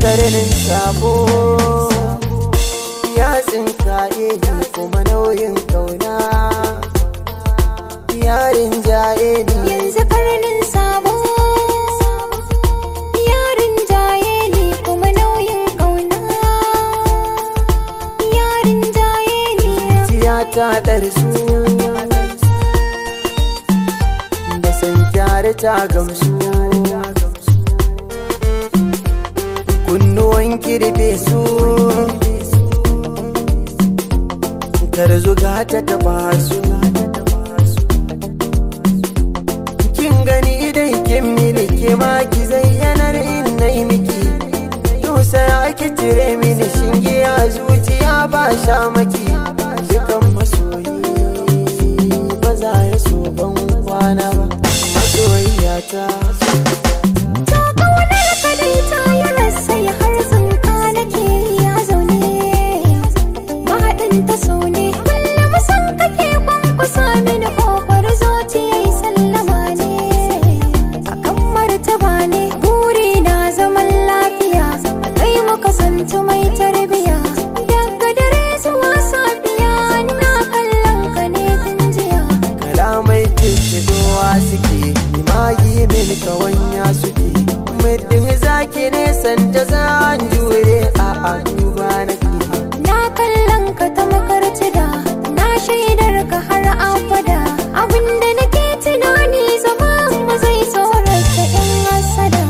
karnin sabo ya tsinkaye ni kuma nauyin kauna yarin jaye ni yanzu karnin sabo yarin jaye ne kuma nauyin ƙauna yarin jaye ne Tiya ta ɗarsu da san kyare ta gamsu kunnuwan kirbe su tarzuga ta taba su kin gani dai kin miliki ma ki zayyanar innai miki yau sai ake cire mini shinge a zuciya ba sha maki dukan masoyi ba za ya so ban kwana ba masoyiyata ta ƙaunar ka dai ta yi rasai har tsinka nake ya zaune mahaɗin ta so ne kullum san kake kwankwasa mini ƙofar zuciya yi sallama ne akan martaba ne buri na zaman lafiya kai muka santu mai tarbiya daga dare zuwa safiya na kallon ka ne tun jiya kalamai tuntuɗowa suke magi min kawanya suke muddin zaki ne santa zan jure a a duba nake Na kallon ka ta makarci da na shaidar ka har abada abinda nake tunani zama mu zai tsorata yan hasada.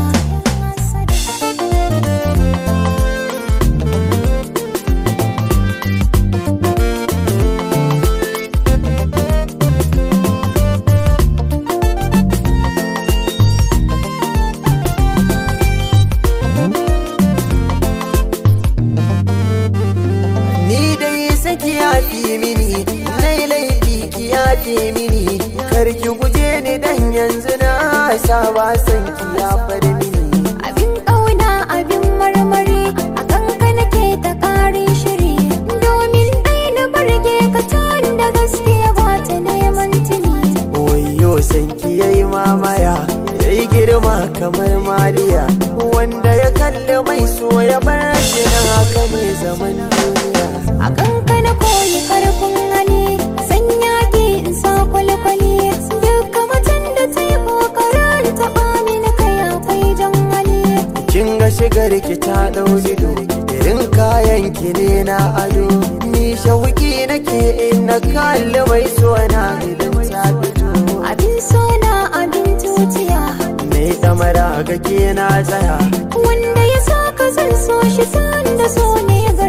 ni dai saki yafi mini nai laifi ki yafe mini kar ki guje ni dan yanzu na saba san ki ya far mini Abin ƙauna abin marmari a kanka nake ta ƙarin shiri domin ɗai na barge ka can da gaskiya ba ta neman tuni. Wayo sanki yayi mamaya yayi girma kamar Mariya wanda ya kalli mai so ya bar shi na haka ne zaman duniya A kanka na koyi karfin hali sanya ki in sa kwalkwali duka macen da ta yi kokarin taɓa mini kai akwai jan hali kin ga shigar ki ta dau ido irin kayan ki ne na ado ni shauki nake in na kalli mai so na idan ta fito abin so na abin tutiya mai damara ga ke na tsaya wanda ya sa ka zan so shi san da so ne ga